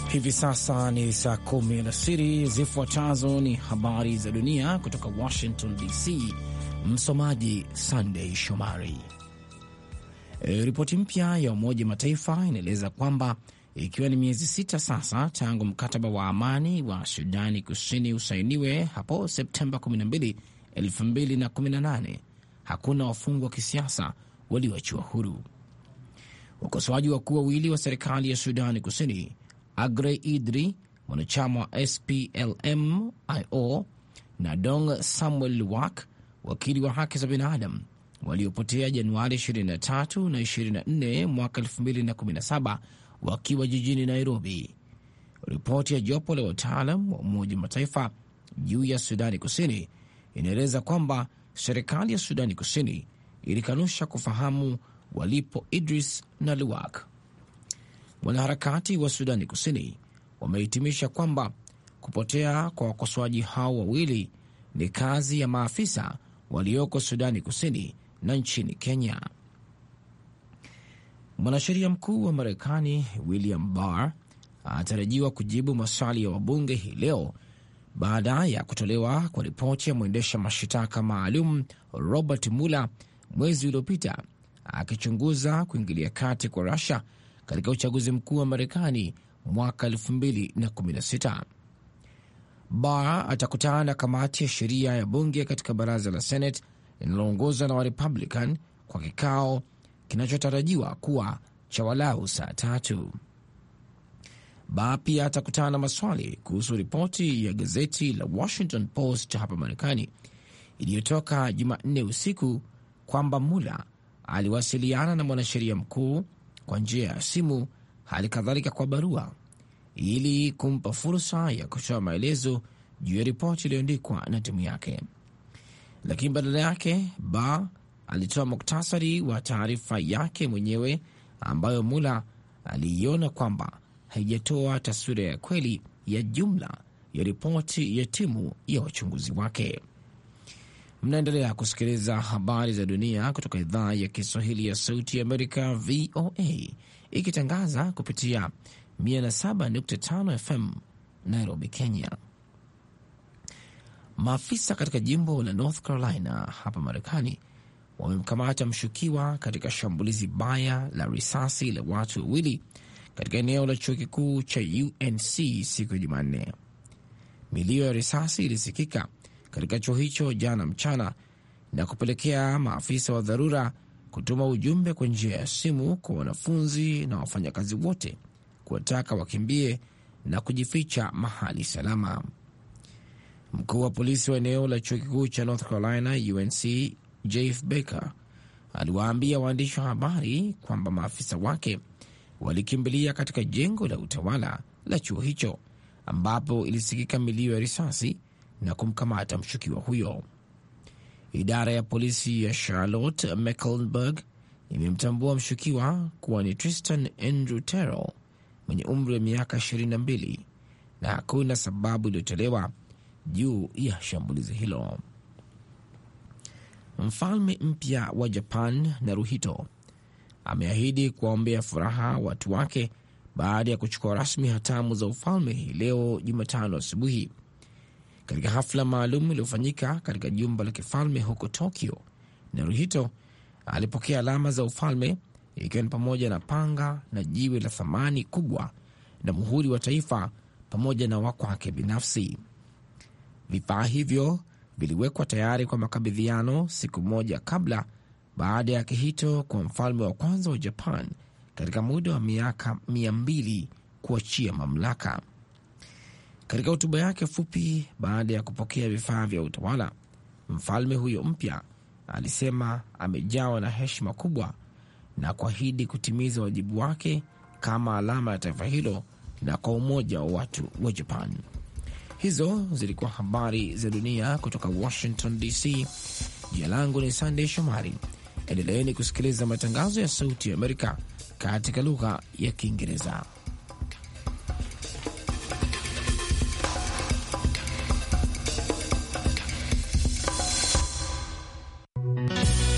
Hivi sasa ni saa kumi alasiri. Zifuatazo ni habari za dunia kutoka Washington DC. Msomaji Sandey Shomari. E, ripoti mpya ya Umoja Mataifa inaeleza kwamba ikiwa ni miezi sita sasa tangu mkataba wa amani wa Sudani Kusini usainiwe hapo Septemba 12, 2018 hakuna wafungwa wa kisiasa walioachiwa huru. Wakosoaji wakuu wawili wa serikali ya Sudani Kusini Agre Idri, mwanachama wa SPLM-IO na Dong Samuel Luwak, wakili wa haki za binadamu waliopotea Januari 23 na 24 mwaka 2017 wakiwa jijini Nairobi. Ripoti ya jopo la wataalam wa Umoja wa Mataifa juu ya Sudani Kusini inaeleza kwamba serikali ya Sudani Kusini ilikanusha kufahamu walipo Idris na Luwak. Wanaharakati wa Sudani Kusini wamehitimisha kwamba kupotea kwa wakosoaji hao wawili ni kazi ya maafisa walioko Sudani Kusini na nchini Kenya. Mwanasheria mkuu wa Marekani William Barr anatarajiwa kujibu maswali ya wabunge hii leo baada ya kutolewa kwa ripoti ya mwendesha mashitaka maalum Robert Mueller mwezi uliopita akichunguza kuingilia kati kwa Rusia katika uchaguzi mkuu wa Marekani mwaka 2016. Barr atakutana na kamati ya sheria ya bunge katika baraza la Senate linaloongozwa na Warepublican kwa kikao kinachotarajiwa kuwa cha walau saa tatu. Barr pia atakutana na maswali kuhusu ripoti ya gazeti la Washington Post hapa Marekani iliyotoka Jumanne usiku kwamba Mueller aliwasiliana na mwanasheria mkuu kwa njia ya simu, hali kadhalika kwa barua, ili kumpa fursa ya kutoa maelezo juu ya ripoti iliyoandikwa na timu yake. Lakini badala yake Barr alitoa muktasari wa taarifa yake mwenyewe ambayo Mueller aliiona kwamba haijatoa taswira ya kweli ya jumla ya ripoti ya timu ya wachunguzi wake. Mnaendelea kusikiliza habari za dunia kutoka idhaa ya Kiswahili ya Sauti ya Amerika, VOA, ikitangaza kupitia 107.5 FM Nairobi, Kenya. Maafisa katika jimbo la North Carolina hapa Marekani wamemkamata mshukiwa katika shambulizi baya la risasi la watu wawili katika eneo la chuo kikuu cha UNC siku ya Jumanne. Milio ya risasi ilisikika katika chuo hicho jana mchana na kupelekea maafisa wa dharura kutuma ujumbe kwa njia ya simu kwa wanafunzi na wafanyakazi wote kuwataka wakimbie na kujificha mahali salama. Mkuu wa polisi wa eneo la chuo kikuu cha North Carolina UNC Jeff Baker aliwaambia waandishi wa habari kwamba maafisa wake walikimbilia katika jengo la utawala la chuo hicho ambapo ilisikika milio ya risasi na kumkamata mshukiwa huyo. Idara ya polisi ya Charlotte Mecklenburg imemtambua mshukiwa kuwa ni Tristan Andrew Terrell mwenye umri wa miaka 22 na hakuna sababu iliyotolewa juu ya shambulizi hilo. Mfalme mpya wa Japan Naruhito ameahidi kuwaombea furaha watu wake baada ya kuchukua rasmi hatamu za ufalme hii leo Jumatano asubuhi katika hafla maalum iliyofanyika katika jumba la kifalme huko Tokyo. Naruhito alipokea alama za ufalme ikiwa ni pamoja na panga na jiwe la thamani kubwa na muhuri wa taifa pamoja na wakwake binafsi. Vifaa hivyo viliwekwa tayari kwa makabidhiano siku moja kabla, baada ya Akihito kwa mfalme wa kwanza wa Japan katika muda wa miaka mia mbili kuachia mamlaka. Katika hotuba yake fupi baada ya kupokea vifaa vya utawala, mfalme huyo mpya alisema amejawa na heshima kubwa na kuahidi kutimiza wajibu wake kama alama ya taifa hilo na kwa umoja wa watu wa Japan. Hizo zilikuwa habari za dunia kutoka Washington DC. Jina langu ni Sandey Shomari. Endeleeni kusikiliza matangazo ya Sauti ya Amerika katika lugha ya Kiingereza.